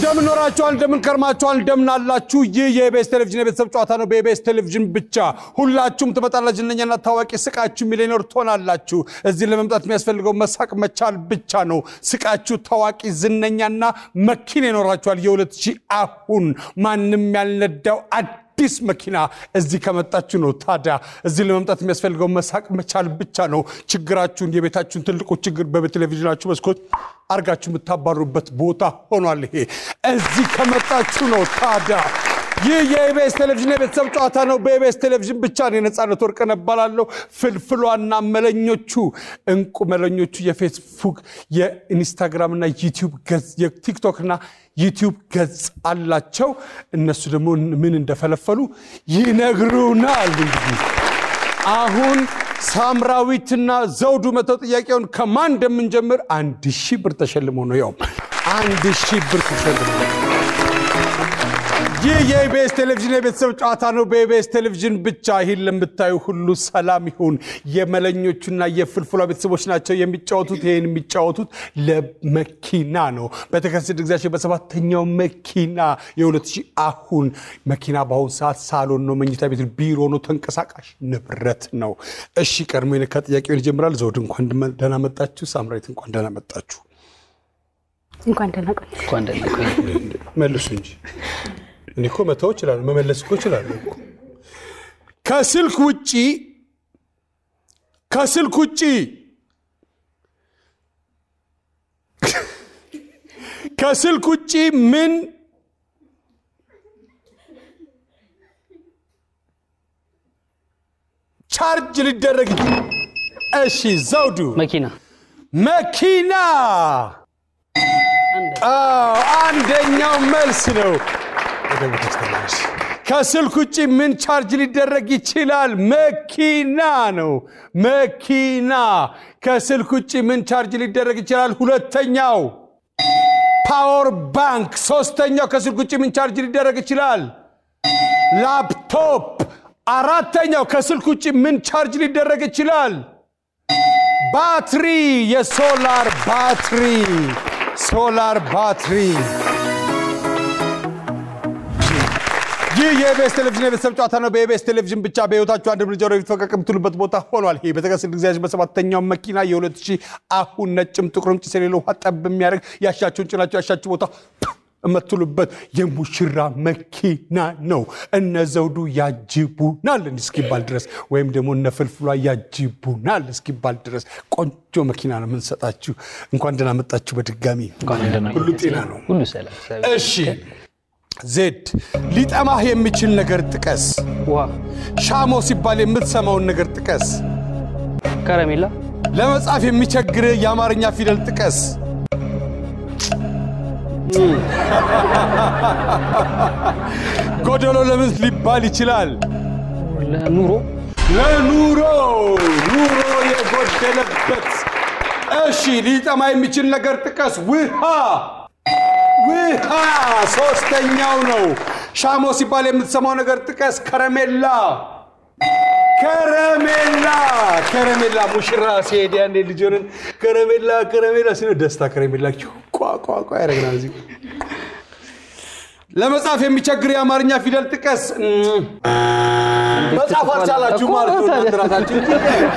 እንደምን ኖራችኋል? እንደምን ከርማችኋል? እንደምን አላችሁ? ይህ የኢቢኤስ ቴሌቪዥን የቤተሰብ ጨዋታ ነው። በኢቢኤስ ቴሌቪዥን ብቻ ሁላችሁም ትመጣላችሁ። እነኛና ታዋቂ ስቃችሁ ሚሊዮነር ትሆናላችሁ። እዚህ ለመምጣት የሚያስፈልገው መሳቅ መቻል ብቻ ነው። ስቃችሁ ታዋቂ ዝነኛና መኪና ይኖራችኋል። የሁለት ሺህ አሁን ማንም ያልነዳው አዲስ መኪና እዚህ ከመጣችሁ ነው። ታዲያ እዚህ ለመምጣት የሚያስፈልገው መሳቅ መቻል ብቻ ነው። ችግራችሁን የቤታችሁን ትልቁ ችግር በቴሌቪዥናችሁ መስኮት አርጋችሁ የምታባሩበት ቦታ ሆኗል። ይሄ እዚህ ከመጣችሁ ነው። ታዲያ ይህ የኢቢኤስ ቴሌቪዥን የቤተሰብ ጨዋታ ነው። በኢቢኤስ ቴሌቪዥን ብቻ ነው። የነፃነት ወርቅነህ እባላለሁ። ፍልፍሏና መለኞቹ እንቁ መለኞቹ የፌስቡክ የኢንስታግራምና ዩቲዩብ ገጽ የቲክቶክና ዩቲዩብ ገጽ አላቸው። እነሱ ደግሞ ምን እንደፈለፈሉ ይነግሩናል። እንግዲህ አሁን ሳምራዊትና ዘውዱ መተው ጥያቄውን ከማን እንደምንጀምር አንድ ሺህ ብር ተሸልሞ ነው። ያው አንድ ሺህ ብር ተሸልሞ ይህ የኢቢኤስ ቴሌቪዥን የቤተሰብ ጨዋታ ነው። በኢቢኤስ ቴሌቪዥን ብቻ ይህን ለምታዩ ሁሉ ሰላም ይሁን። የመለኞቹና የፍልፍሏ ቤተሰቦች ናቸው የሚጫወቱት። ይህን የሚጫወቱት ለመኪና ነው። በተከሰተ ጊዜያቸው በሰባተኛው መኪና የሁለት ሺህ አሁን መኪና በአሁኑ ሰዓት ሳሎን ነው፣ መኝታ ቤት፣ ቢሮ ነው፣ ተንቀሳቃሽ ንብረት ነው። እሺ ቀድሞ የነካ ጥያቄውን ይጀምራል። ዘውድ እንኳን ደህና መጣችሁ። ሳምራዊት እንኳን ደህና መጣችሁ። እንኳን ደህና ቆይ። እንኳን ደህና ቆይ። መልሱ እንጂ እኔ እኮ መተው እችላለሁ፣ መመለስ እኮ እችላለሁ እኮ። ከስልክ ውጪ ከስልክ ውጪ ከስልክ ውጪ ምን ቻርጅ ሊደረግ ይችላል? እሺ ዘውዱ መኪና መኪና አዎ፣ አንደኛው መልስ ነው። ወደ ቦታች ተመለሽ። ከስልክ ውጭ ምን ቻርጅ ሊደረግ ይችላል? መኪና ነው። መኪና ከስልክ ውጭ ምን ቻርጅ ሊደረግ ይችላል? ሁለተኛው ፓወር ባንክ። ሶስተኛው ከስልክ ውጭ ምን ቻርጅ ሊደረግ ይችላል? ላፕቶፕ። አራተኛው ከስልክ ውጭ ምን ቻርጅ ሊደረግ ይችላል? ባትሪ፣ የሶላር ባትሪ ሶላር ባትሪ። ይህ የኢቢኤስ ቴሌቪዥን የቤተሰብ ጨዋታ ነው። በኢቢኤስ ቴሌቪዥን ብቻ በህይወታችሁ አንድ እርምጃ ወደፊት ፈቀቅ የምትሉበት ቦታ ሆኗል። ይሄ በተከሰተ ጊዜያችን በሰባተኛው መኪና የሁለት ሺህ አሁን ነጭም ጥቁርም ጭስ የሌለው ውሃ ጠብ የሚያደርግ ያሻችሁን ጭናችሁ ያሻችሁ ቦታ የምትሉበት የሙሽራ መኪና ነው። እነ ዘውዱ ያጅቡናል እስኪባል ድረስ ወይም ደግሞ እነ ፍልፍሏ ያጅቡናል እስኪባል ድረስ ቆንጆ መኪና ነው የምንሰጣችሁ። እንኳን ደህና መጣችሁ በድጋሚ እንኳን ደህና ሁሉ ጤና ነው። ሁሉ ሰላም። እሺ ዜድ ሊጠማህ የሚችል ነገር ጥቀስ። ውሃ፣ ሻሞ ሲባል የምትሰማውን ነገር ጥቀስ። ከረሜላ፣ ለመጻፍ የሚቸግርህ የአማርኛ ፊደል ጥቀስ። ጎደሎ ለምን ሊባል ይችላል? ለኑሮ፣ ለኑሮ ኑሮ የጎደለበት። እሺ ሊጠማ የሚችል ነገር ጥቀስ። ውሃ ውሃ ሶስተኛው ነው። ሻሞ ሲባል የምትሰማው ነገር ጥቀስ። ከረሜላ ከረሜላ ከረሜላ ሙሽራ ሲሄድ ያኔ ልጅ ሆነን ከረሜላ ከረሜላ ሲሆን ደስታ ከረሜላ ቋቋቋ ያደረግናል። እዚህ ለመጻፍ የሚቸግር የአማርኛ ፊደል ጥቀስ። መጻፍ አልቻላችሁ ማለት ነው እናንተ ራሳችሁ እንጂ።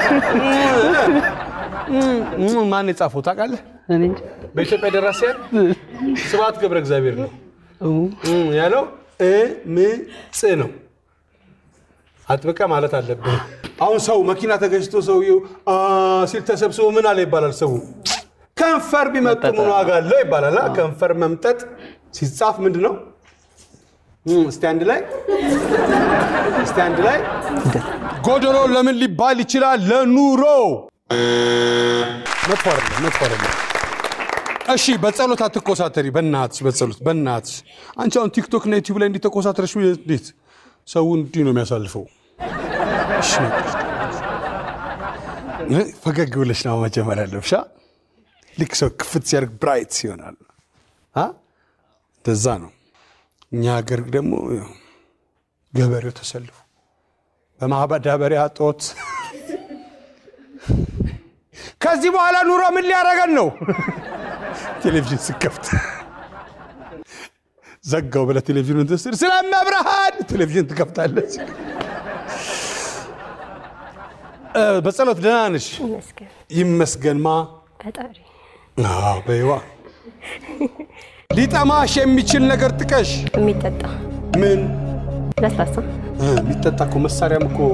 ማን የጻፈው ታውቃለህ? እኔ እንጃ። በኢትዮጵያ ደራሲያን ስብሐት ገብረ እግዚአብሔር ነው ያለው። እምፅ ነው አጥብቀ ማለት አለብህ። አሁን ሰው መኪና ተገጭቶ ሰውየው አ ሲል ተሰብስቦ ምን አለ ይባላል። ሰው ከንፈር ቢመጥ ምን ዋጋ አለው ይባላል። አ ከንፈር መምጠጥ ሲጻፍ ምንድን ነው? እም፣ እስቲ አንድ ላይ እስቲ አንድ ላይ ጎደሎ ለምን ሊባል ይችላል? ለኑሮ መጥፎ አይደለም፣ መጥፎ አይደለም። እሺ በጸሎት አትኮሳተሪ። በእናትሽ በጸሎት በእናትሽ። አንቺ አሁን ቲክቶክ እና ዩቲዩብ ላይ እንዲህ ተኮሳተረሽ እንዴት ሰው እንዲህ ነው የሚያሳልፈው? እሺ ፈገግ ብለሽ ነው መጀመር ያለብሻ። ልክ ሰው ክፍት ሲያደርግ ብራይት ይሆናል። አ እንደዛ ነው። እኛ ሀገር ደግሞ ያው ገበሬው ተሰልፎ በማዳበሪያ ጦት ከዚህ በኋላ ኑሮ ምን ሊያደርገን ነው? ቴሌቪዥን ስከፍት ዘጋው ብለህ ቴሌቪዥኑን ትስል ስለመብርሃን ቴሌቪዥን ትከፍታለች። እ፣ በጸሎት ደህና ነሽ? ይመስገን ይመስገንማ። ፈጣሪ። አዎ በይዋ ሊጠማሽ የሚችል ነገር ጥቀሽ። የሚጠጣ ምን ለስላሳ እ፣ የሚጠጣ እኮ መሳሪያም እኮ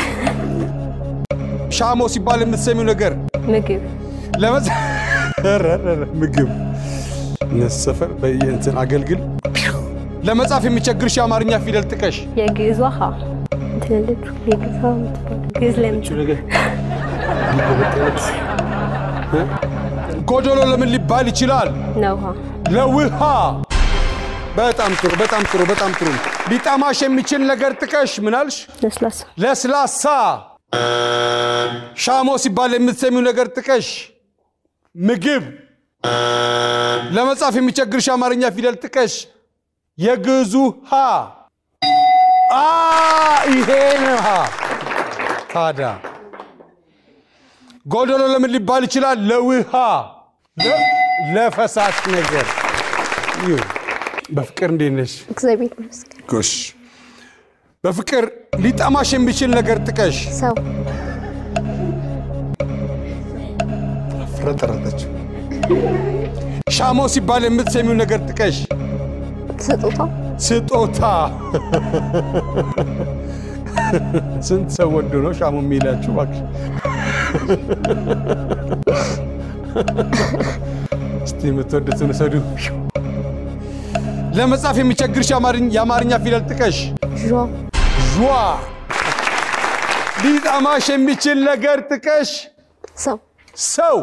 ሻሞ ሲባል የምትሰሚው ነገር ምግብ ለመጽ ኧረ፣ ኧረ፣ ምግብ ነሰፈር በየእንትን አገልግል ለመጻፍ የሚቸግርሽ የአማርኛ ፊደል ጥቀሽ። የግዕዝ ውሃ ትልልጁ የግዕዝ ውሃ የምትባለው ግዕዝ ለምት ጎዶሎ ለምን ሊባል ይችላል? ነው ውሃ ለውሃ። በጣም ጥሩ፣ በጣም ጥሩ፣ በጣም ጥሩ። ሊጠማሽ የሚችል ነገር ጥቀሽ። ምን አልሽ? ለስላሳ ለስላሳ። ሻሞ ሲባል የምትሰሚው ነገር ጥቀሽ። ምግብ። ለመጻፍ የሚቸግርሽ የአማርኛ ፊደል ጥቀሽ። የግዕዙ ሀ። አ ይሄን ሀ ታዲያ ጎዶሎ ለምን ሊባል ይችላል? ለውሃ ለ- ለፈሳሽ ነገር ይሁን። በፍቅር እንዴት ነሽ? እግዚአብሔር ይመስገን። ጎሽ በፍቅር ሊጠማሽ የሚችል ነገር ጥቀሽ። ሰው ፍረጠረጠች። ሻሞ ሲባል የምትሰሚው ነገር ጥቀሽ። ስጦታ ስጦታ። ስንት ሰው ወዶ ነው ሻሞ የሚላችሁ? እባክሽ እስቲ የምትወዱትን ውሰዱ። ለመጻፍ የሚቸግርሽ የአማርኝ- የአማርኛ ፊደል ጥቀሽ። ዣ ዥዋ። ሊጠማሽ የሚችል ነገር ጥቀሽ። ሰው ሰው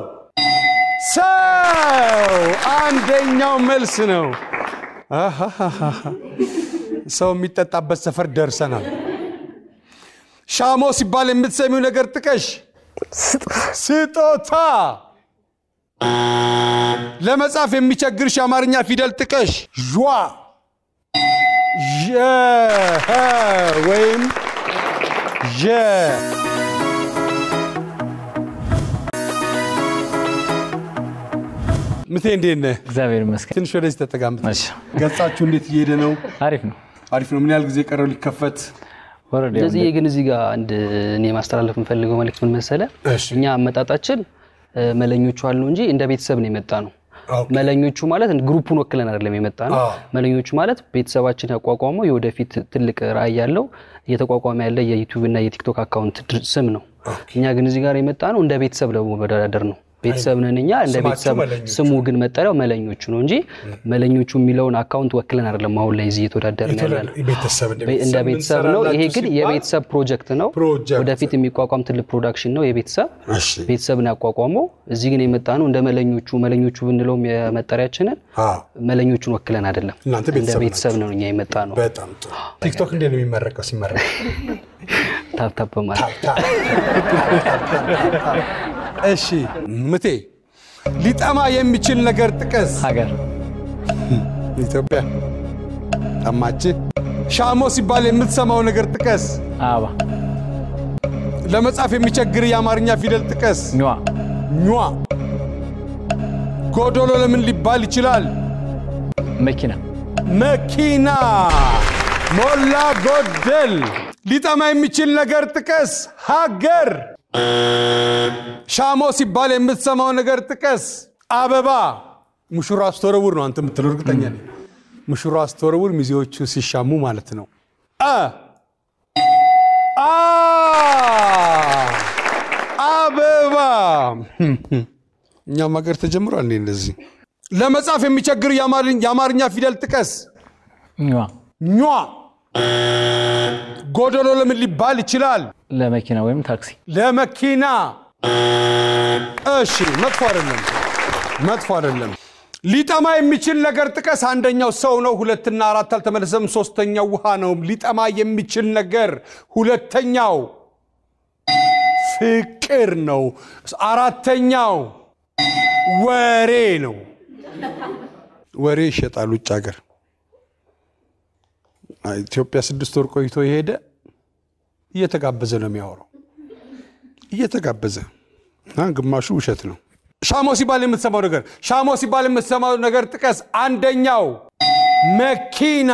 ሰው አንደኛው መልስ ነው። አሃሃሃ። ሰው የሚጠጣበት ሰፈር ደርሰናል። ሻሞ ሲባል የምትሰሚው ነገር ጥቀሽ። ስጦታ ስጦታ። ለመጻፍ የሚቸግርሽ የአማርኛ ፊደል ጥቀሽ። ዥዋ ዠ ኸ ወይም ዠ ምቴ እንዴት ነህ? እግዚአብሔር ይመስገን። ትንሽ ወደዚህ ተጠጋምጥ። እሺ፣ ገጻችሁ እንዴት እየሄደ ነው? አሪፍ ነው። አሪፍ ነው። ምን ያህል ጊዜ ቀረው ሊከፈት? ወረድ እንደዚህ ግን እዚህ ጋር አንድ እኔ ማስተላለፍ የምፈልገው መልእክት ምን መሰለ፣ እሺ። እኛ አመጣጣችን እ፣ መለኞቹ አሉ እንጂ እንደ ቤተሰብ ነው የመጣ ነው። ኦኬ። መለኞቹ ማለት ግሩፑን ወክለን አይደለም የመጣ ነው። አዎ። መለኞቹ ማለት ቤተሰባችን ያቋቋመው የወደፊት ትልቅ ራዕይ ያለው እየተቋቋመ ያለ የዩቲዩብ እና የቲክቶክ አካውንት ድር- ስም ነው። እኛ ግን እዚህ ጋር የመጣ ነው እንደ ቤተሰብ ለመወዳደር ነው። ቤተሰብ ነን እኛ እንደ ስማችሁ ቤተሰብ መለኞቹ። ስሙ ግን መጠሪያው መለኞቹ ነው እንጂ መለኞቹ የሚለውን አካውንት ወክለን አይደለም አሁን ላይ እዚህ እየተወዳደርን ያለ ነው። ቤተሰብ እንደ ቤተሰብ ነው። ይሄ ግን የቤተሰብ ፕሮጀክት ነው። ፕሮጀክት። ወደፊት የሚቋቋም ትልቅ ፕሮዳክሽን ነው የቤተሰብ እሺ። ቤተሰብን ያቋቋመው። እዚህ ግን የመጣ ነው እንደ መለኞቹ መለኞቹ ብንለውም የመጠሪያችንን አዎ። መለኞቹን ወክለን አይደለም። እናንተ እንደ ቤተሰብ ቤተሰብ ነው እኛ የመጣ ነው። በጣም ጥሩ። ቲክቶክ እንዴት ነው የሚመረቀው? ሲመረቅ ታፕታፕ ማለት እሺ፣ ምቴ ሊጠማ የሚችል ነገር ጥቀስ። ሀገር ኢትዮጵያ ጠማች። ሻሞ ሲባል የምትሰማው ነገር ጥቀስ። አበባ ለመጻፍ የሚቸግር የአማርኛ ፊደል ጥቀስ። ኟ ኟ። ጎዶሎ ለምን ሊባል ይችላል? መኪና መኪና። ሞላ ጎደል። ሊጠማ የሚችል ነገር ጥቀስ። ሀገር። ሻሞ ሲባል የምትሰማው ነገር ጥቀስ። አበባ። ሙሽራ አስተወረውር ነው አንተ የምትለው እርግጠኛ ነኝ። ሙሽራ አስተወረውር ሚዜዎቹ ሲሻሙ ማለት ነው። አ አ አበባ። እኛም ሀገር ተጀምሯል እንዴ እንደዚህ። ለመጻፍ የሚቸግር የአማርኝ- የአማርኛ ፊደል ጥቀስ። ኟ ኟ። ጎዶሎ ለምን ሊባል ይችላል? ለመኪና ወይም ታክሲ ለመኪና። እሺ፣ መጥፎ አይደለም፣ መጥፎ አይደለም። ሊጠማ የሚችል ነገር ጥቀስ። አንደኛው ሰው ነው። ሁለትና አራት አልተመለሰም። ሶስተኛው ውሃ ነው። ሊጠማ የሚችል ነገር ሁለተኛው ፍቅር ነው። አራተኛው ወሬ ነው። ወሬ ይሸጣል ውጭ ሀገር። ኢትዮጵያ ስድስት ወር ቆይቶ የሄደ እየተጋበዘ ነው የሚያወራው፣ እየተጋበዘ እና ግማሹ ውሸት ነው። ሻሞ ሲባል የምትሰማው ነገር ሻሞ ሲባል የምትሰማው ነገር ጥቀስ። አንደኛው መኪና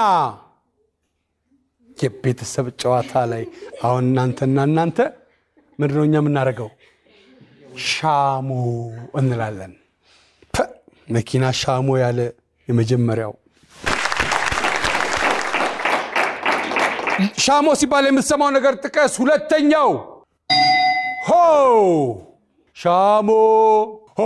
የቤተሰብ ጨዋታ ላይ አሁን እናንተና እናንተ ምንድን ነው እኛ የምናደርገው? ሻሞ እንላለን። ፐ መኪና ሻሞ ያለ የመጀመሪያው ሻሞ ሲባል የምትሰማው ነገር ጥቀስ። ሁለተኛው ሆ ሻሞ ሆ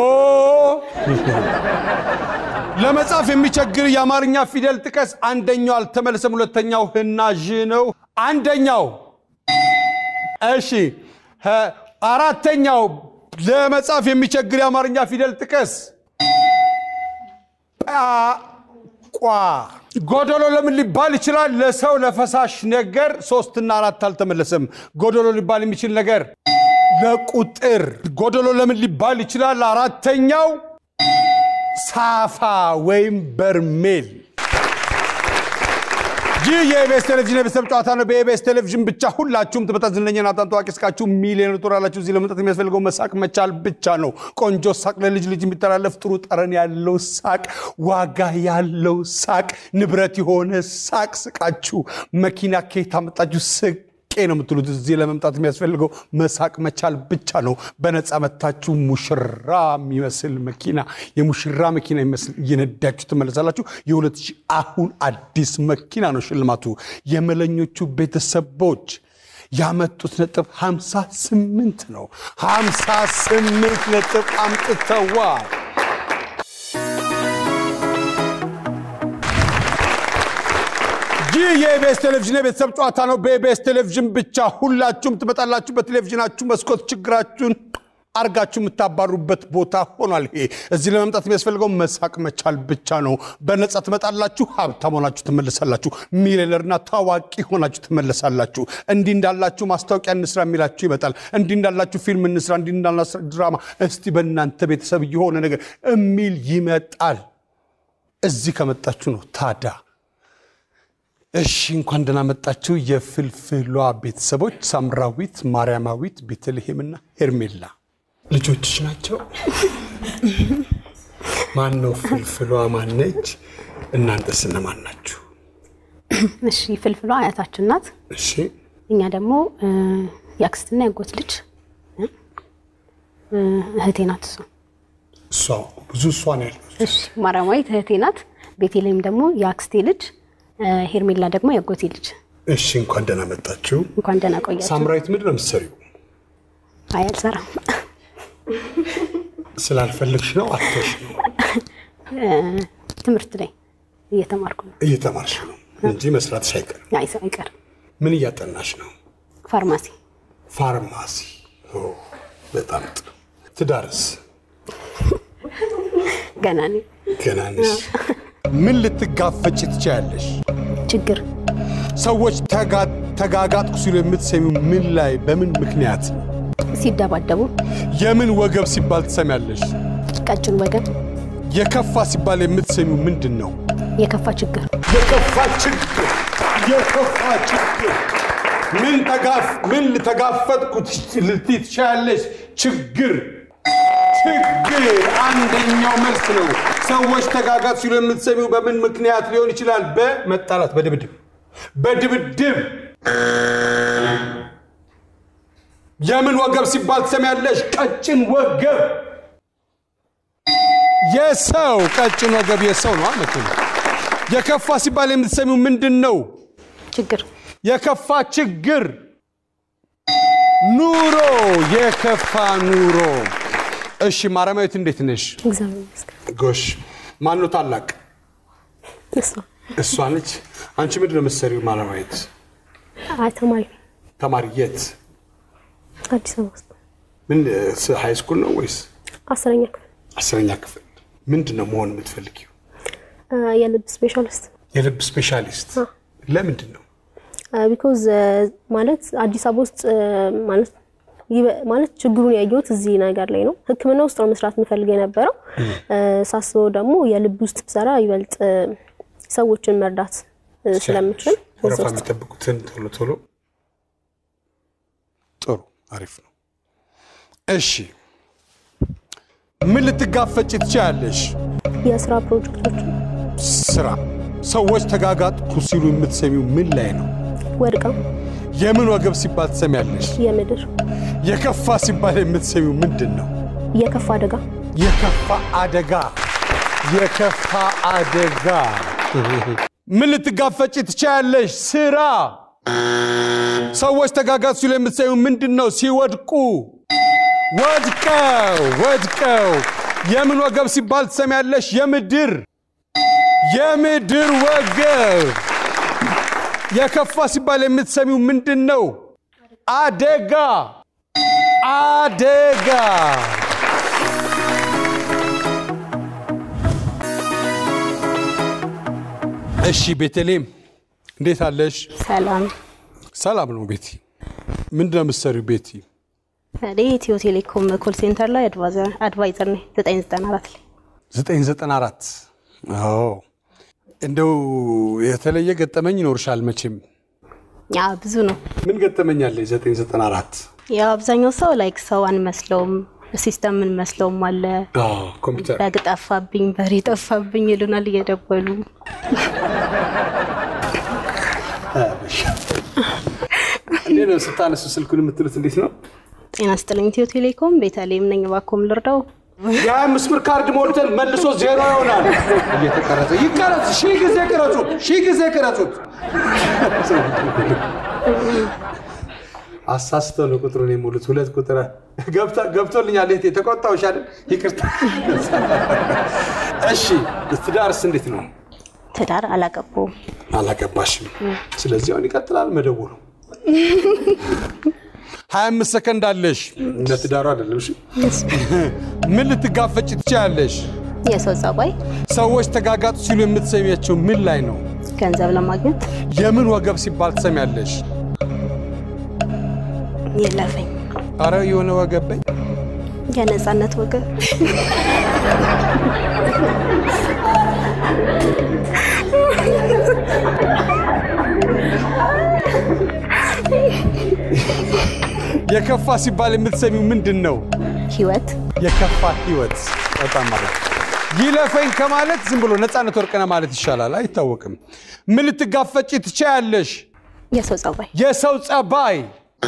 ለመጻፍ የሚቸግር የአማርኛ ፊደል ጥቀስ። አንደኛው አልተመለሰም። ሁለተኛው ህና ዥ ነው። አንደኛው እሺ፣ ሀ- አራተኛው ለመጻፍ የሚቸግር የአማርኛ ፊደል ጥቀስ። ጳ ቋ ጎደሎ ለምን ሊባል ይችላል? ለሰው ለፈሳሽ ነገር ሶስትና አራት አልተመለሰም። ጎደሎ ሊባል የሚችል ነገር ለቁጥር ጎደሎ ለምን ሊባል ይችላል? አራተኛው ሳፋ ወይም በርሜል። ይህ የኢቢኤስ ቴሌቪዥን የቤተሰብ ጨዋታ ነው። በኢቢኤስ ቴሌቪዥን ብቻ ሁላችሁም ትመጣ ዝነኛና በጣም ታዋቂ እስካችሁ ሚሊዮን ትሆናላችሁ። እዚህ ለመምጣት የሚያስፈልገው መሳቅ መቻል ብቻ ነው። ቆንጆ ሳቅ፣ ለልጅ ልጅ የሚተላለፍ ጥሩ ጠረን ያለው ሳቅ፣ ዋጋ ያለው ሳቅ፣ ንብረት የሆነ ሳቅ ስቃችሁ መኪና ከየት አመጣችሁ ስቅ ነው የምትሉት። እዚህ ለመምጣት የሚያስፈልገው መሳቅ መቻል ብቻ ነው። በነፃ መታችሁ ሙሽራ የሚመስል መኪና የሙሽራ መኪና የሚመስል እየነዳችሁ ትመለሳላችሁ። የሁለት ሺህ አሁን አዲስ መኪና ነው ሽልማቱ። የመለኞቹ ቤተሰቦች ያመጡት ነጥብ 58 ነው። 58 ነጥብ አምጥተዋል። ይህ የኢቢኤስ ቴሌቪዥን የቤተሰብ ጨዋታ ነው። በኢቢኤስ ቴሌቪዥን ብቻ ሁላችሁም ትመጣላችሁ። በቴሌቪዥናችሁ መስኮት ችግራችሁን አርጋችሁ የምታባሩበት ቦታ ሆኗል። ይሄ እዚህ ለመምጣት የሚያስፈልገው መሳቅ መቻል ብቻ ነው። በነፃ ትመጣላችሁ። ሀብታም ሆናችሁ ትመለሳላችሁ። ሚሊዮነርና ታዋቂ ሆናችሁ ትመለሳላችሁ። እንዲህ እንዳላችሁ ማስታወቂያ እንስራ የሚላችሁ ይመጣል። እንዲህ እንዳላችሁ ፊልም እንስራ፣ እንዲህ እንዳላችሁ ድራማ፣ እስቲ በእናንተ ቤተሰብ የሆነ ነገር የሚል ይመጣል። እዚህ ከመጣችሁ ነው ታዳ እሺ እንኳን ደህና መጣችሁ የፍልፍሏ ቤተሰቦች ሳምራዊት፣ ማርያማዊት፣ ቤተልሔምና ሄርሜላ ልጆችሽ ናቸው። ማን ነው ፍልፍሏ? ማነች? እናንተስ እነማን ናችሁ? እሺ ፍልፍሏ አያታችን ናት። እሺ እኛ ደግሞ እ፣ የአክስትና ያጎት ልጅ እ፣ እህቴ ናት እሷ። እሷ ብዙ እሷ ነው ያለው። እሺ ማርያማዊት እህቴ ናት። ቤቴልሔም ደግሞ የአክስቴ ልጅ፣ እ፣ ሄርሜላ ደግሞ ያጎቴ ልጅ። እሺ እንኳን ደህና መጣችሁ። እንኳን ደህና ቆያችሁ። ሳምራዊት ምንድን ነው የምትሰሪው? አይ አልሰራም። ስላልፈለግሽ ነው አትሽ ነው እ፣ ትምህርት ላይ እየተማርኩ ነው። እየተማርሽ ነው እንጂ መስራትሽ አይቀርም። አይ ሰው አይቀርም። ምን እያጠናሽ ነው? ፋርማሲ ፋርማሲ። ኦ፣ በጣም ጥሩ። ትዳርስ ገና ነኝ። ገና ነሽ። ምን ልትጋፈጭ ትችያለሽ? ችግር ሰዎች ተጋ- ተጋጋጥኩ ሲሉ የምትሰሚው ምን ላይ በምን ምክንያት? ሲደባደቡ፣ የምን ወገብ ሲባል ትሰሚያለሽ? ቀጭን ወገብ፣ የከፋ ሲባል የምትሰሚው ምንድን ነው? የከፋ ችግር፣ የከፋ ችግር፣ የከፋ ችግር። ምን ተጋፍ ምን ልተጋፈጥኩ ልትይ ትችያለሽ? ችግር ችግር አንደኛው መልስ ነው። ሰዎች ተጋጋጥ ሲሉ የምትሰሚው በምን ምክንያት ሊሆን ይችላል? በመጣላት፣ በድብድብ በድብድብ። የምን ወገብ ሲባል ትሰሚያለሽ? ቀጭን ወገብ። የሰው ቀጭን ወገብ የሰው ነው አመት የከፋ ሲባል የምትሰሚው ምንድን ነው? ችግር የከፋ ችግር ኑሮ፣ የከፋ ኑሮ። እሺ ማርያማዊት እንዴት ነሽ? እግዚአብሔር ይመስገን። ጎሽ ማን ነው ታላቅ? እሷ እሷ ነች። አንቺ ምንድን ነው የምትሰሪው ማርያማዊት? አይ ተማሪ ነኝ። ተማሪ የት? አዲስ አበባ ውስጥ ምን ሃይ ስኩል ነው ወይስ አስረኛ ክፍል አስረኛ ክፍል? ምንድን ነው መሆን የምትፈልጊው? አ፣ የልብ ስፔሻሊስት የልብ ስፔሻሊስት። ለምንድን ነው? ቢኮዝ ማለት አዲስ አበባ ውስጥ አ፣ ማለት ይበ- ማለት ችግሩን ያየሁት እዚህ ነገር ላይ ነው። ሕክምና ውስጥ ነው መስራት የምፈልግ የነበረው። አ፣ ሳስበው ደግሞ የልብ ውስጥ ብሰራ ይበልጥ አ፣ ሰዎችን መርዳት አ፣ ስለምችል እዛ ወረፋ ውስጥ የሚጠብቁትን ቶሎ ቶሎ። ጥሩ አሪፍ ነው። እሺ ምን ልትጋፈጭ ትችያለሽ? የስራ ፕሮጀክቶች ስራ ሰዎች ተጋጋጥኩ ሲሉ የምትሰሚው ምን ላይ ነው? ወድቃ የምን ወገብ ሲባል ትሰሚያለሽ? የምድር የከፋ ሲባል የምትሰሚው ምንድን ነው? የከፋ አደጋ የከፋ አደጋ የከፋ አደጋ ምን ልትጋፈጭ ትችያለሽ? ስራ ሰዎች ተጋጋጥ ሲሉ የምትሰሚው ምንድን ነው? ሲወድቁ ወድቀው ወድቀው የምን ወገብ ሲባል ትሰሚያለሽ? የምድር የምድር ወገብ የከፋ ሲባል የምትሰሚው ምንድን ነው? አደጋ አደጋ እሺ ቤተልሔም እንዴት አለሽ? ሰላም ሰላም ነው ቤቲ። ምንድን ነው የምትሰሪው ቤቲ? እኔ ኢትዮ ቴሌኮም ኮል ሴንተር ላይ አድቫይዘር ነኝ 994 ላይ 994 አዎ። እንደው የተለየ ገጠመኝ ይኖርሻል መቼም። ያ ብዙ ነው። ምን ገጠመኝ አለሽ? 994 ያው አብዛኛው ሰው ላይክ ሰው አንመስለውም ሲስተም እንመስለውም አለ አዎ፣ ኮምፒውተር በግ ጠፋብኝ በሬ ጠፋብኝ ይሉናል እየደወሉ እንዴት ነው ስታነሱ ስልኩን የምትሉት? እንዴት ነው? ጤና ስጥልኝ ኢትዮ ቴሌኮም ቤተልሔም ነኝ እባክዎን ልርዳው የአምስት ብር ካርድ ሞልተን መልሶ ዜሮ ይሆናል። እየተቀረጸ ይቀረጽ፣ ሺህ ጊዜ ቅረጹት፣ ሺህ ጊዜ ቅረጹት። አሳስተው ነው ቁጥሩን የሞሉት። ሁለት ቁጥር ገብታ- ገብቶልኛል። እህቴ ተቆጣሁሽ አይደል? ይቅርታ። እሺ ትዳርስ እንዴት ነው? ትዳር አላገባውም አላገባሽም። ስለዚህ አሁን ይቀጥላል መደወሉ። ሀያ አምስት ሰከንድ አለሽ። እንደ ትዳሩ አይደለም። እሺ ምን ልትጋፈጭ ትችያለሽ? የሰው ጸባይ ሰዎች ተጋጋጡ ሲሉ የምትሰሚያቸው ምን ላይ ነው? ገንዘብ ለማግኘት የምን ወገብ ሲባል ትሰሚያለሽ? የለፈኝ አረ የሆነ ወገብ በይ። የነፃነት ወገብ የከፋ ሲባል የምትሰሚው ምንድን ነው? ህይወት የከፋ ህይወት። በጣም ማለት ይለፈኝ ከማለት ዝም ብሎ ነፃነት ወርቅነህ ማለት ይሻላል። አይታወቅም። ምን ልትጋፈጭ ትችያለሽ? የሰው ጸባይ የሰው ጸባይ።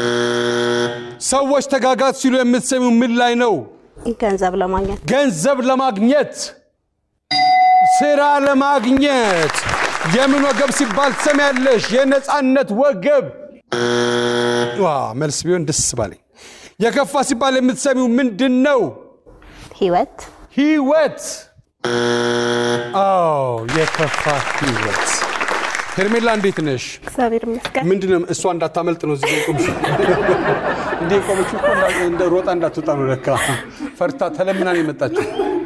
ሰዎች ተጋጋጥ ሲሉ የምትሰሚው ምን ላይ ነው? ገንዘብ ለማግኘት ገንዘብ ለማግኘት፣ ስራ ለማግኘት። የምን ወገብ ሲባል ትሰሚያለሽ? የነፃነት ወገብ። ዋ መልስ ቢሆን ደስ ባለኝ። የከፋ ሲባል የምትሰሚው ምንድን ነው? ህይወት ህይወት። አዎ የከፋ ህይወት። ሄርሜላ እንዴት ነሽ? እግዚአብሔር ይመስገን። ምንድን ነው እሷ እንዳታመልጥ ነው እዚህ ቆምሽ እንዴ ቆመች እኮ እንዳ- እንደ ሮጣ እንዳትወጣ ነው ለካ ፈርታ ተለምና ነው የመጣችው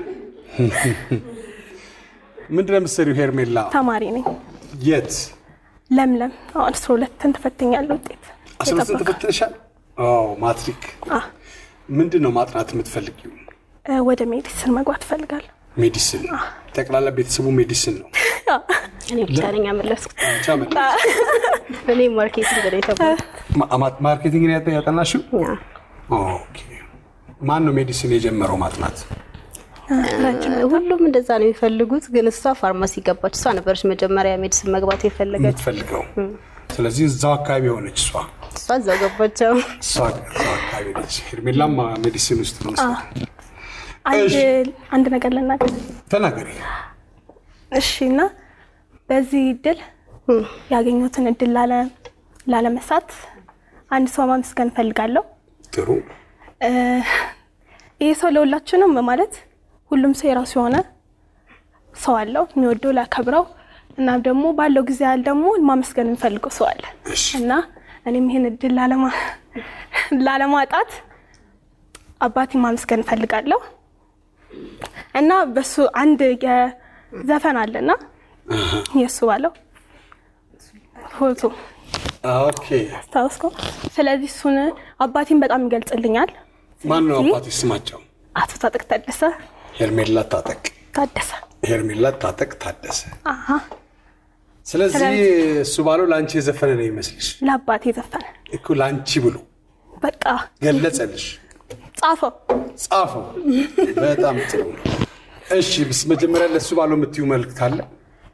ምንድን ነው የምትሰሪው ሄርሜላ ተማሪ ነኝ። የት ለምለም አሁን አስራ ሁለትን ትፈትኛለህ ውጤት አስራ ሁለትን የጠበቀ- ተፈትነሻል አዎ ማትሪክ አ፣ ምንድን ነው ማጥናት የምትፈልጊው እ፣ ወደ ሜዲሲን መግባት እፈልጋለሁ። ሜዲሲን ጠቅላላ ቤተሰቡ ሜዲሲን ነው እኔ ብቻ ነኝ ያመለስኩት ብቻ መ- እኔ ማርኬቲንግ ነው የተባልኩት ማ- ማ- ማርኬቲንግ ነው ያጠ- ያጠናሽው ያ ኦኬ ማን ነው ሜዲሲን የጀመረው ማጥናት ሁሉም እንደዛ ነው የሚፈልጉት፣ ግን እሷ ፋርማሲ ገባች። እሷ ነበረች መጀመሪያ ሜዲሲን መግባት የፈለገች። የምትፈልገው ስለዚህ እዛው አካባቢ ሆነች እሷ እሷ እዛው ገባቸው። እሷ እዛው አካባቢ ነች ሄርሜላም ሜዲሲን ውስጥ ነው መሰለኝ። አንድ እሺ። አንድ ነገር ልናገር ተናገሪ እሺ። እና በዚህ እድል ያገኙትን እድል ላለ ላለመሳት አንድ ሰው ማመስገን እፈልጋለሁ። ጥሩ እ፣ ይህ ሰው ለሁላችንም ማለት ሁሉም ሰው የራሱ የሆነ ሰው አለው የሚወደው ሊያከብረው እና ደግሞ ባለው ጊዜ ያህል ደግሞ ማመስገን የሚፈልገው ሰው አለ እሺ እና እኔም ይህን እድል ላለማ- ላለማጣት አባቴ ማመስገን እፈልጋለሁ እና በሱ አንድ የዘፈን አለና የእሱ ባለው ፎቶ ኦኬ አስታውስከው። ስለዚህ እሱን አባቴን በጣም ይገልጽልኛል። ማን ነው ስለዚህ አባትሽ ስማቸው አቶ ታጠቅ ታደሰ ሄርሜላ ታጠቅ ታደሰ ሄርሜላ ታጠቅ ታደሰ አሀ ስለዚህ ስለዚህ- እሱ ባለው ለአንቺ የዘፈነ ነው ይመስልሽ ለአባቴ ዘፈነ። እኮ ለአንቺ ብሎ በቃ ገለጸልሽ ጻፈው። ጻፈው በጣም ጥሩ እሺ ብስ መጀመሪያ ለእሱ ባለው የምትዩ መልእክት አለ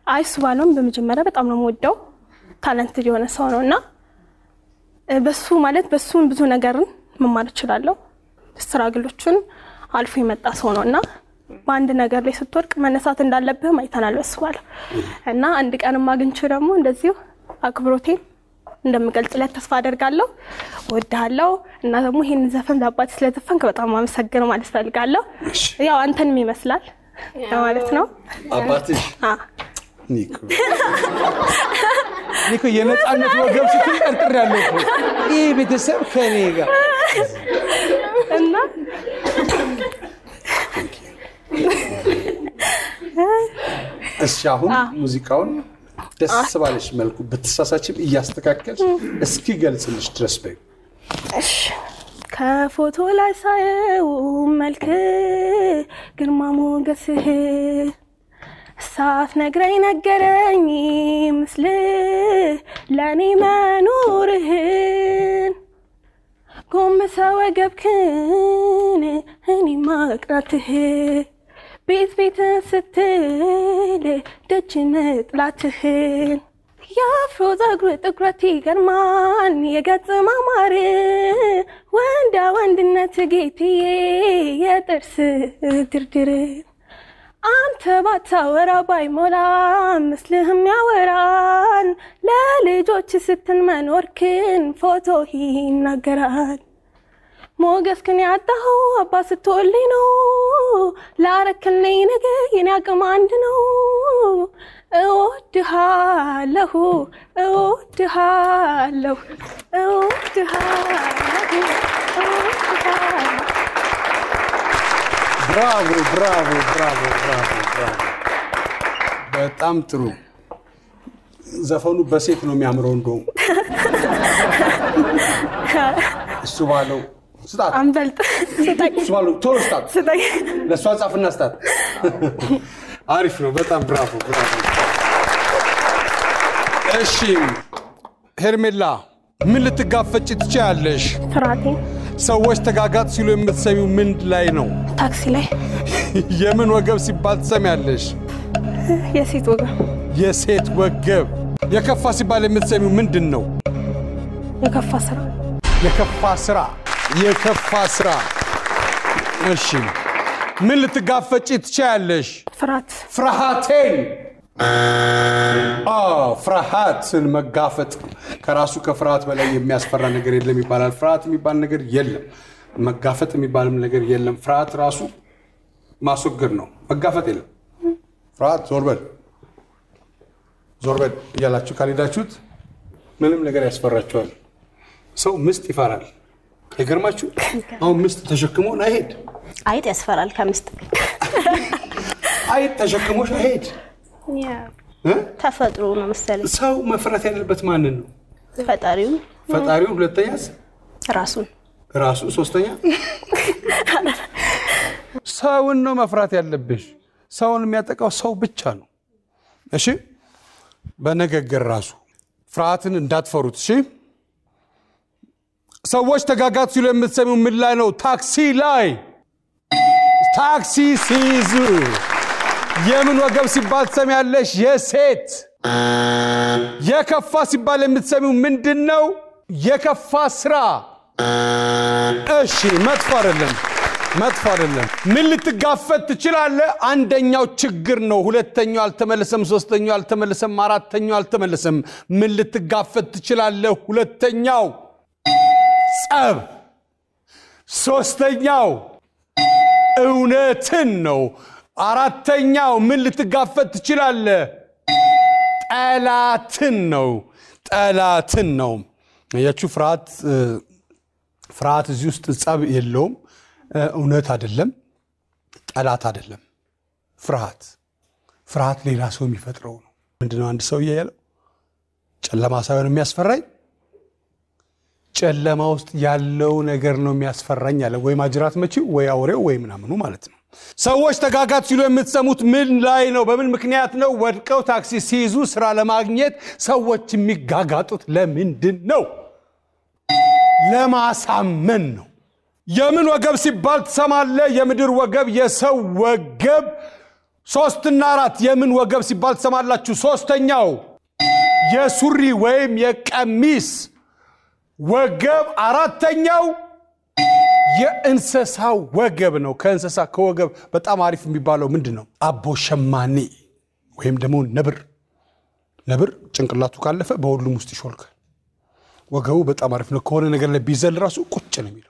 አይ እሱ ባለውም በመጀመሪያ በጣም ነው የምወደው ታለንትድ የሆነ ሰው ነው እና እ፣ በሱ ማለት በሱን ብዙ ነገርን መማር እችላለሁ። ስትራግሎቹን አልፎ የመጣ ሰው ነው እና በአንድ ነገር ላይ ስትወድቅ መነሳት እንዳለብህም አይተናል በሱ ባለው እና አንድ ቀንም አግኝቼ ደግሞ እንደዚሁ አክብሮቴን እንደምገልጽለት ተስፋ አደርጋለሁ። ወድሃለሁ እና ደግሞ ይህን ዘፈን ለአባት ስለዘፈንክ በጣም አመሰግን ማለት ፈልጋለሁ። ያው አንተንም ይመስላል ማለት ነው። አባትሽ አ፣ ኒኮ ኒኮ የነፃነት ወገብ ስትል ጠርጥር ያለው ይህ ቤተሰብ ከኔ ጋር እና እሺ አሁን ሙዚቃውን ደስ ባለሽ መልኩ ብትሳሳችም እያስተካከልሽ እስኪ ገልጽልሽ ድረስ በይ እሺ ከፎቶ ላይ ሳየው መልክ ግርማ ሞገስህ ሳትነግረኝ ነገረኝ ምስል ለእኔ መኖርህን ጎንበሰ ወገብክን እኔ ማቅናትህ ቤት ቤት ስትል ደጅ መጥላትህን የአፍሮ ጸጉር ጥቁረት ይገርማል የገጽ ማማር ወንዳ ወንድነት ጌትዬ የጥርስ ድርድር አንተ ባታወራ ባይሞላ ምስልህም ያወራል ለልጆች ስትል መኖርክን ፎቶ ይናገራል ሞገስክን ያጣኸው አባ ስትወልኝ ነው ላረክልኝ ነገር የኔ አቅም አንድ ነው እወድሃለሁ እወድሃለሁ እወድሃለሁ እወድሃለሁ ብራቮ ብራቮ ብራቮ ብራቮ ብራቮ በጣም ጥሩ ዘፈኑ በሴት ነው የሚያምረው እንደውም እሱ ባለው ስጣት አንበልጥ ስጠኝ እሱ ባለው ቶሎ ስጣት ስጠኝ ለእሷ ጻፍና ስጣት አሪፍ ነው በጣም ብራቮ ብራቮ እሺ ሄርሜላ ምን ልትጋፈጭ ትችያለሽ ፍርሃቴን ሰዎች ተጋጋጥ ሲሉ የምትሰሚው ምን ላይ ነው ታክሲ ላይ የምን ወገብ ሲባል ትሰሚያለሽ የሴት ወገን የሴት ወገብ የከፋ ሲባል የምትሰሚው ምንድን ነው የከፋ ስራ የከፋ ስራ የከፋ ስራ እሺ ምን ልትጋፈጪ ትችያለሽ ፍርሃት ፍርሃቴን አዎ ፍርሃትን መጋፈጥ ከራሱ ከፍርሃት በላይ የሚያስፈራ ነገር የለም ይባላል ፍርሃት የሚባል ነገር የለም መጋፈጥ የሚባልም ነገር የለም ፍርሃት ራሱ ማስወገድ ነው መጋፈጥ የለም ፍርሃት ዞር በል ዞር በል እያላችሁ ካልሄዳችሁት ምንም ነገር ያስፈራችኋል ሰው ምስጥ ይፈራል አይገርማችሁ አሁን ምስጥ ተሸክሞን አይሄድ አይጥ ያስፈራል ከምስጥ አይጥ ተሸክሞሽ አይሄድ እ? ተፈጥሮ ነው መሰለኝ ሰው መፍራት ያለበት ማንን ነው ፈጣሪው ፈጣሪውን ሁለተኛስ ራሱን ራሱ ሶስተኛ ሰውን ነው መፍራት ያለብሽ ሰውን የሚያጠቃው ሰው ብቻ ነው እሺ በንግግር ራሱ ፍርሃትን እንዳትፈሩት እሺ ሰዎች ተጋጋት ሲሉ የምትሰሚው ምን ላይ ነው ታክሲ ላይ ታክሲ ሲይዙ የምን ወገብ ሲባል ትሰሚያለሽ የሴት የከፋ ሲባል የምትሰሚው ምንድን ነው የከፋ ስራ እሺ መጥፎ አይደለም መጥፎ አይደለም ምን ልትጋፈጥ ትችላለህ አንደኛው ችግር ነው ሁለተኛው አልተመለሰም ሶስተኛው አልተመለሰም አራተኛው አልተመለሰም ምን ልትጋፈጥ ትችላለህ ሁለተኛው ጸብ ሶስተኛው እውነትን ነው አራተኛው ምን ልትጋፈጥ ትችላለህ ጠላትን ነው ጠላትን ነው ያችሁ ፍርሃት እ፣ ፍርሃት እዚህ ውስጥ ጸብ የለውም እ፣ እውነት አይደለም ጠላት አይደለም ፍርሃት ፍርሃት ሌላ ሰው የሚፈጥረው ነው ምንድነው አንድ ሰውዬ ያለው ጨለማ ሳይሆን የሚያስፈራኝ ጨለማ ውስጥ ያለው ነገር ነው የሚያስፈራኝ አለ ወይ ማጅራት መቺው ወይ አውሬው ወይ ምናምኑ ማለት ነው ሰዎች ተጋጋት ሲሉ የምትሰሙት ምን ላይ ነው በምን ምክንያት ነው ወድቀው ታክሲ ሲይዙ ስራ ለማግኘት ሰዎች የሚጋጋጡት ለምንድን ነው ለማሳመን ነው የምን ወገብ ሲባል ትሰማለ የምድር ወገብ የሰው ወገብ ሶስትና አራት የምን ወገብ ሲባል ትሰማላችሁ? ሶስተኛው የሱሪ ወይም የቀሚስ ወገብ፣ አራተኛው የእንስሳ ወገብ ነው። ከእንስሳ ከወገብ በጣም አሪፍ የሚባለው ምንድን ነው? አቦ ሸማኔ ወይም ደግሞ ነብር። ነብር ጭንቅላቱ ካለፈ በሁሉም ውስጥ ይሾልካል። ወገቡ በጣም አሪፍ ነው። ከሆነ ነገር ላይ ቢዘል ራሱ ቁጭ ነው የሚለው።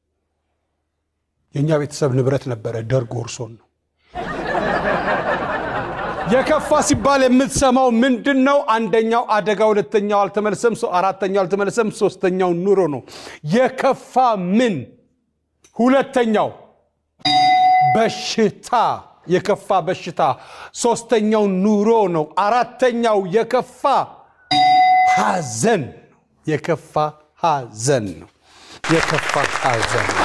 የእኛ ቤተሰብ ንብረት ነበረ፣ ደርግ ወርሶን ነው። የከፋ ሲባል የምትሰማው ምንድን ነው? አንደኛው አደጋ፣ ሁለተኛው አልተመለሰም፣ ሶ- አራተኛው አልተመለሰም፣ ሶስተኛው ኑሮ ነው። የከፋ ምን? ሁለተኛው በሽታ፣ የከፋ በሽታ። ሶስተኛው ኑሮ ነው። አራተኛው የከፋ ሐዘን ነው። የከፋ ሐዘን ነው። የከፋ ሐዘን ነው።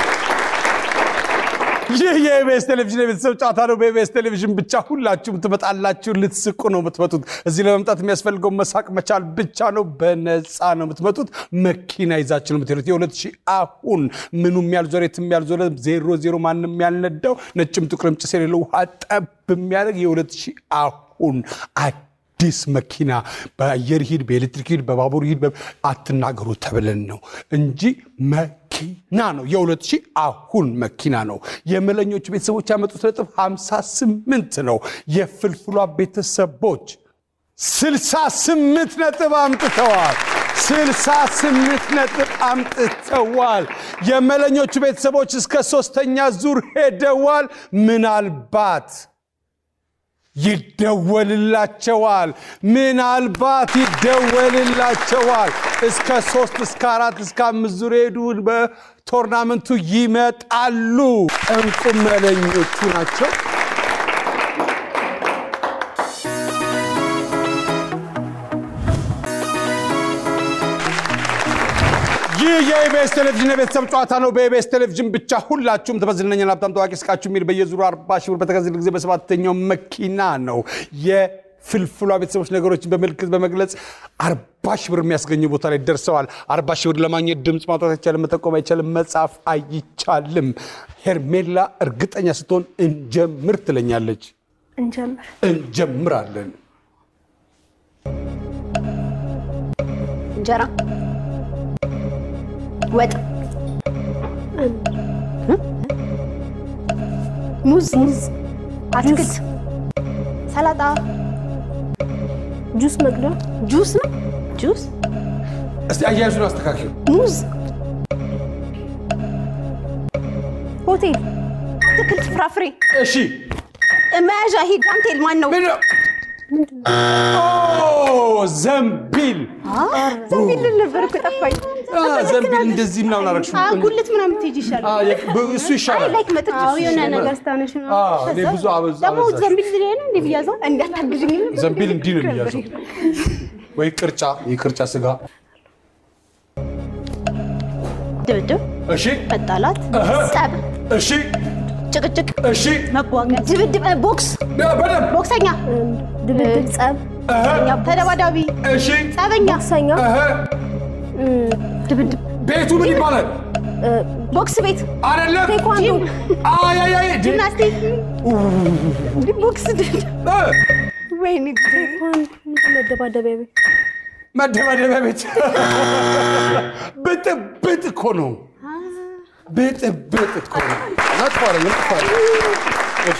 ይህ የኢቢኤስ ቴሌቪዥን የቤተሰብ ጨዋታ ነው። በኢቢኤስ ቴሌቪዥን ብቻ ሁላችሁም ትመጣላችሁ። ልትስቁ ነው የምትመጡት። እዚህ ለመምጣት የሚያስፈልገው መሳቅ መቻል ብቻ ነው። በነፃ ነው የምትመጡት። መኪና ይዛችሁ ነው የምትሄዱት። የሁለት ሺህ አሁን ምኑም ያልዞረ የትም ያልዞረ ዜሮ ዜሮ ማንም ያልነዳው ነጭም ጥቁርም ጭስ የሌለው ውሃ ጠብ የሚያደርግ የሁለት ሺህ አሁን አዲስ መኪና በአየር ሂድ፣ በኤሌክትሪክ ሂድ፣ በባቡር ሂድ በ- አትናገሩ ተብለን ነው እንጂ መኪና ነው። የሁለት ሺህ አሁን መኪና ነው። የመለኞቹ ቤተሰቦች ያመጡት ነጥብ 58 ነው። የፍልፍሏ ቤተሰቦች 68 ነጥብ አምጥተዋል። 68 ነጥብ አምጥተዋል። የመለኞቹ ቤተሰቦች እስከ ሶስተኛ ዙር ሄደዋል። ምናልባት ይደወልላቸዋል። ምናልባት ይደወልላቸዋል። እስከ ሶስት እስከ አራት እስከ አምስት ዙር ሄዱ። በቶርናመንቱ ይመጣሉ። እንቁ መለኞቹ ናቸው። ይህ የኢቢኤስ ቴሌቪዥን የቤተሰብ ጨዋታ ነው። በኢቢኤስ ቴሌቪዥን ብቻ ሁላችሁም ተበዝነኛል ሀብታም ታዋቂ ስቃችሁ የሚል በየዙሩ አርባ ሺህ ብር በተከዘለ ጊዜ በሰባተኛው መኪና ነው የፍልፍሏ ቤተሰቦች ነገሮችን በምልክት በመግለጽ አርባ ሺህ ብር የሚያስገኘው ቦታ ላይ ደርሰዋል። አርባ ሺህ ብር ለማግኘት ድምፅ ማውጣት አይቻልም፣ መጠቆም አይቻልም፣ መጻፍ አይቻልም። ሄርሜላ እርግጠኛ ስትሆን እንጀምር ትለኛለች። እንጀምር። እንጀምራለን። እንጀራ፣ ወጥ፣ ሙዝ፣ አትክልት፣ ሰላጣ፣ ጁስ መቅዳ ጁስ ነው ጁስ፣ እስቲ አያያዙን አስተካክሉ። ሙዝ፣ ሆቴል አትክልት፣ ፍራፍሬ፣ እሺ መያዣ፣ ይሄ ዳንቴል ማን ነው? ምንድን ነው? ኦ ዘንቢል ዘንቢል ልል ነበር እኮ ጠፋኝ። አ፣ ዘንቢል እንደዚህ ምናምን አደረግሽ። አ፣ ጉልት ምናምን ትሄጂ ይሻላል። አ፣ የ- ብ- እሱ ይሻላል። ላይክ መጠጥ አዎ የሆነ ነገር ስታነሽ ነው አ፣ እኔ ብዙ አበዛ ደግሞ አበዛሽ። ዘንቢል ላይ ነው እንዴ ብያዘው እንዳታግዥኝ ዘንቢል እንዲህ ነው የሚያዘው ወይ ቅርጫ፣ የቅርጫ ስጋ። ድብድብ፣ እሺ መጣላት፣ እህ። ጸብ፣ እሺ ጭቅጭቅ፣ እሺ መቧገን፣ ድብድብ፣ እ፣ ቦክስ፣ ያ፣ በደንብ ቦክሰኛ፣ ድብድብ ጸብ እህ፣ ተደባዳቢ፣ እሺ ጸበኛ፣ ሰኛ እህ። ድብድብ፣ ቤቱ ምን ይባላል? ቦክስ ቤት፣ አይደለም ቴኳንዶ አይ አይ አይ ዲ- ጂምናስቲክ፣ ቦክስ፣ ድብድብ፣ እ፣ ወይኔ ጉዴ። መደባደቢያ ቤት መደባደቢያ ቤት ብጥብጥ እኮ ነው። ብጥብጥ እኮ ነው። መጥፎ አይደለም፣ መጥፎ አይደለም። እሺ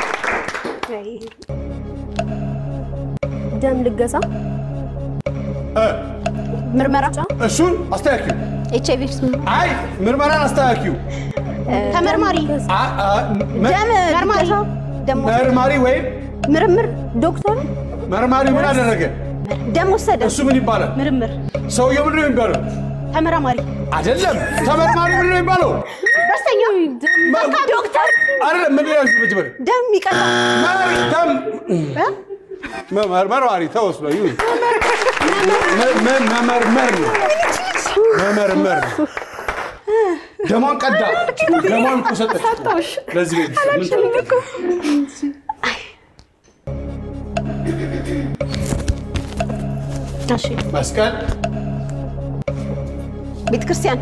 ደም ልገሳ እ፣ ምርመራ፣ እሱን አስተካኪው። ኤች አይቪ አይ ምርመራን አስተካኪው። ተመርማሪ፣ አ- አ- መ- ደም መርማሪ፣ ደግሞ መርማሪ ወይም ምርምር፣ ዶክተር መርማሪው ምን አደረገ? ደም ወሰደ፣ እሱ ምን ይባላል? ምርምር፣ ሰውየው ምንድን ነው የሚባለው? ተመራማሪ፣ አይደለም። ተመርማሪ ምንድን ነው የሚባለው? በስተኛ ዶክተር፣ አይደለም። ምንድን ነው መጀመሪያ? ደም ይቀጣል፣ መሪ ደም መ- መርማሪ ተወስዶ ይሁን መ- መ- መመርመር ነው። መመርመር ነው። ደሟን ቀዳ። ደሟን እኮ ሰጠች። ለዚህ ቤት ምን እሺ፣ መስቀል ቤተ ክርስቲያን፣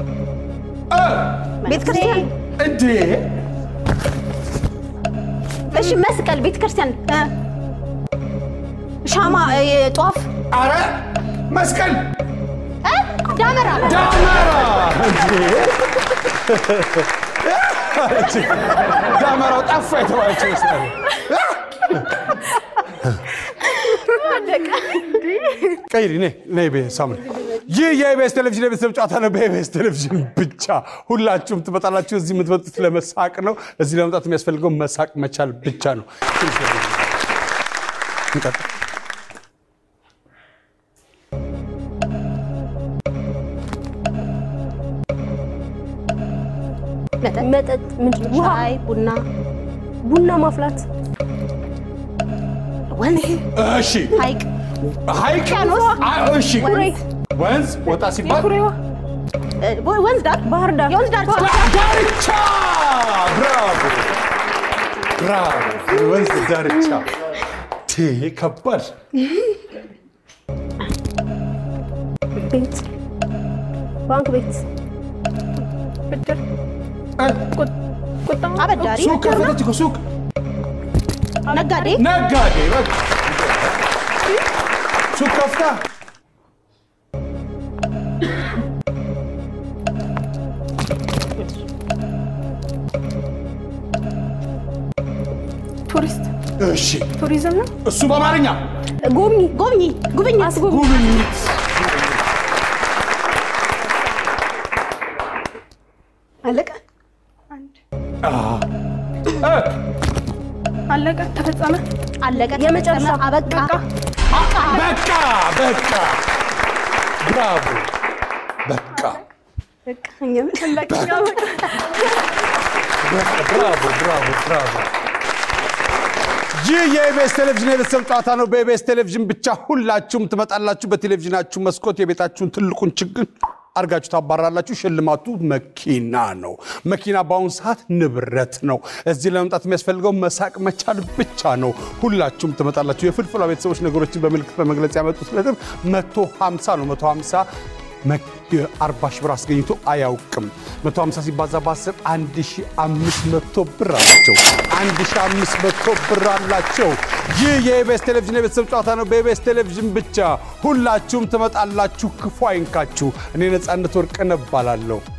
እ፣ ቤተ ክርስቲያን፣ እንዴ እሺ መስቀል ቤተ ክርስቲያን እ፣ ሻማ እ፣ ጧፍ አረ መስቀል እ፣ ዳመራ ዳመራ እንጂ ዳመራው ጠፋ የተባለችው ይመስላል። ቀይሪ ነይ ነይ ቤ ሳምሪ ይህ የኢቢኤስ ቴሌቪዥን የቤተሰብ ጨዋታ ነው። በኢቢኤስ ቴሌቪዥን ብቻ ሁላችሁም ትመጣላችሁ። እዚህ የምትመጡት ለመሳቅ ነው። እዚህ ለመምጣት የሚያስፈልገው መሳቅ መቻል ብቻ ነው። እንቀጥል። መጠጥ መጠጥ ምንድን ነው? ውሃ፣ ሻይ ቡና ቡና ማፍላት፣ ወንዝ እሺ ሀይቅ ሐይቅ ውቅያኖስ፣ አ- እሺ ኩሬ፣ ወንዝ ወጣ ሲባል ኩሬዋ እ፣ ወንዝ ዳር ባህር ዳር፣ የወንዝ ዳር ዳርቻ ብራቮ ብራቮ ወንዝ ዳርቻ ቴ ከባድ ቤት፣ ባንክ ቤት፣ ብድር እ፣ ቁጠባ አበዳሪ ሱቅ ከፈተች እኮ ሱቅ ነጋዴ ነጋዴ በቃ ሱቅ ከፍታ ቱሪስት እሺ ቱሪዝም ነው። እሱ በአማርኛ ጎብኚ፣ ጎብኚ ጉብኝት አስጎብኚ፣ ጉብኝት አለቀ አንድ እ፣ አለቀ፣ ተፈጸመ። አለቀ የመጨረሻ ተፈጸመ፣ አበቃ በቃ በቃ ብራቮ በቃ በቃ እኛም ብራቮ ብራቮ ብራቮ ይህ የኢቢኤስ ቴሌቪዥን የቤተሰብ ጨዋታ ነው። በኢቢኤስ ቴሌቪዥን ብቻ ሁላችሁም ትመጣላችሁ። በቴሌቪዥናችሁ መስኮት የቤታችሁን ትልቁን ችግር አድርጋችሁ ታባራላችሁ። ሽልማቱ መኪና ነው። መኪና በአሁኑ ሰዓት ንብረት ነው። እዚህ ለመምጣት የሚያስፈልገው መሳቅ መቻል ብቻ ነው። ሁላችሁም ትመጣላችሁ። የፍልፍሏ ቤተሰቦች ነገሮችን በምልክት በመግለጽ ያመጡት ነጥብ መቶ ሀምሳ ነው። መቶ ሀምሳ አርባ ሺህ ብር አስገኝቶ አያውቅም። 150 ሲባዛ በ10 1500 ብር አላቸው። 1500 ብር አላቸው። ይህ የኢቢኤስ ቴሌቪዥን የቤተሰብ ጨዋታ ነው። በኢቢኤስ ቴሌቪዥን ብቻ ሁላችሁም ትመጣላችሁ። ክፉ አይንካችሁ። እኔ ነፃነት ወርቅነህ እባላለሁ።